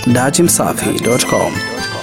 datimsafi.com.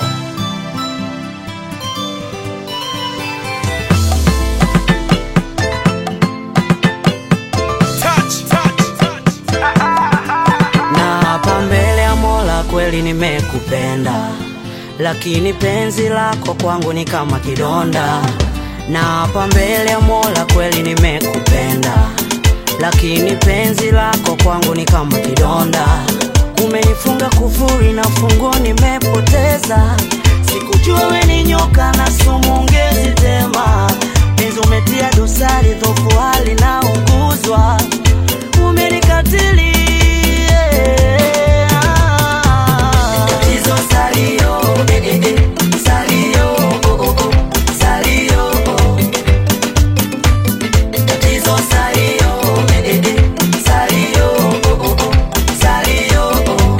na hapa mbele ya Mola kweli nimekupenda, lakini penzi lako kwangu ni kama kidonda. Na hapa mbele ya Mola kweli nimekupenda, lakini penzi lako kwangu ni kama kidonda. Umenifunga kufuri na funguo nimepoteza, sikujua we ni nyoka na sumu ungezitema. Penzi umetia dosari, dhofu hali na unguzwa umenikatili Tatizo salio, eh, eh, eh, salio, oh, oh, oh, salio, oh. Tatizo salio, eh, eh, eh, salio, oh, oh, oh, salio, oh.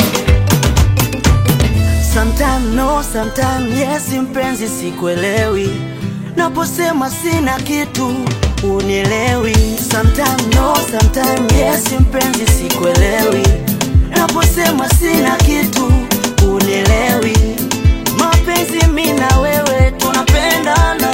Sometime no, sometime yes, mpenzi sikuelewi naposema sina kitu unielewi. Sometime no, sometime yes, mpenzi sikuelewi naposema sina kitu unielewi. Mapenzi mi na wewe tunapendana,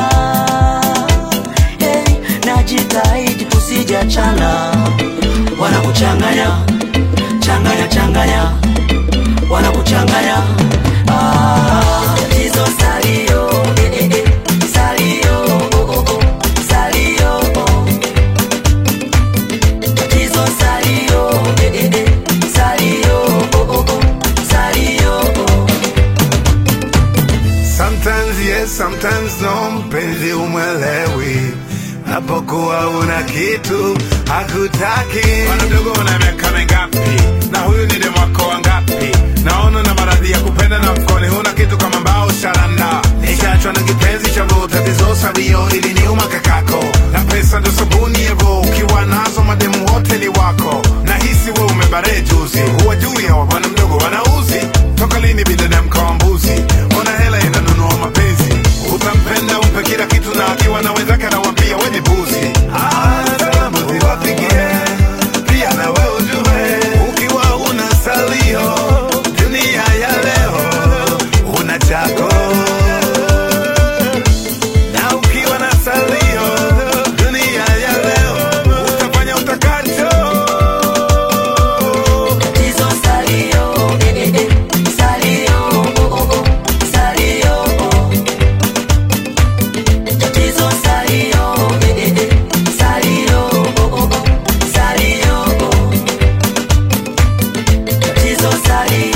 hey, najitahidi tusijachana, wanakuchanganya changanya changanya wanakuchanganya Ah, tatizo salio eh, eh, eh, salio oh, oh, oh, salio oh. tatizo salio eh, eh, eh, salio oh, oh, oh, salio oh. Sometimes yes, sometimes no, mpenzi umwelewi napokuwa una kitu hakutaki. Bwana mdogo, una miaka mingapi? Na huyu ni demu wako wangapi? Naona na maradhi ya kupenda na mfukoni huna kitu kama mbao sharanda. Nishaachwa na kipenzi cha vo, tatizo sabio ili niuma kakako, na pesa ndo sabuni yevo, ukiwa nazo mademu wote ni wako. Nahisi we umebare juzi, huwa juu ya wa bwana mdogo wanauzi. Toka lini binadamu kawa mbuzi? Ona hela inanunua mapenzi, utampenda umpe kila kitu, na akiwa na wenzake anawambia we ni buzi. Ah, salamu ziwafikie pia na we ujue, ukiwa una salio dunia ya leo una chako na ukiwa na salio dunia ya leo utafanya utakacho. Tatizo salio eh, eh, eh, salio oh, oh, oh, salio oh. Tatizo salio eh, eh, eh, salio oh, oh, oh, salio oh. Tatizo salio